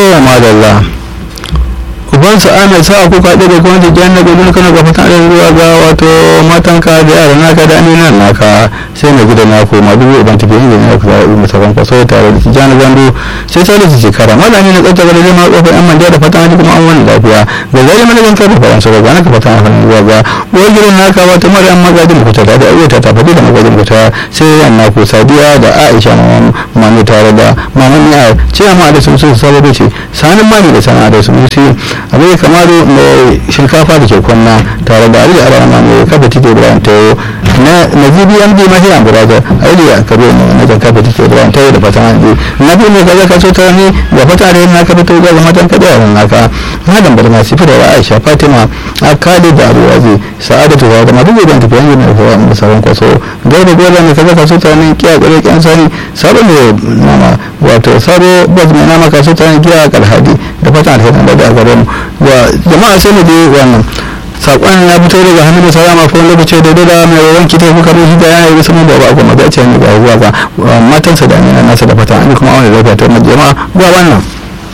madalla ubansa ana sa ku kaɗe da kuma jikin na gudun kana ga fatan da ruwa ga wato matanka da yara naka da aminan naka sai na gidan naku ma dubu uban tafi inda ne ku zaɓi masa ban kwaso tare da tijjani gando sai sai da su shekara malami na tsarta ga da zama kofar yan manja da fatan hajji kuma an wani lafiya ga zai mana zan karfa faransa ga gana ka fatan hajji ruwa ga uwar gidan naka wata maryam magajin kuta da ayyuta ta fadi da magajin kuta sai yan naku sadiya da aisha manu tare da maman ya ce amma da sun sun saboda ce sanin mani da sana'a da sun sai abin kamar mai shinkafa da ke kwanna tare da ali arama mai kafa tike da tayo na najibi md mahi amburaja ali ya kabe ne na jan kafa tike da tayo da fatan handi na bi mai kaza kaso ta ne da fata da yana kafa tayo ga matan kada yawan naka madan barna sifi da aisha fatima akali da abuwazi sa'adatu da madu da tafi yanzu na kowa da sauran kwaso gaba gaba ne kaza kaso ta ne kiya kare kyan sani sabon da nama wato sabo bas mai nama kaso ta ne kiya kalhadi da fatan alherin da da gare mu wa jama'a sai mu je wannan sakon ya fito daga hannun da salama ko lokaci da da mai wawan kita kuka ruhi da yana yi sama baba ko maza ce ne ga ruwa ga matansa da amina nasa da fatan an kuma wani lafiya ta jama'a ga wannan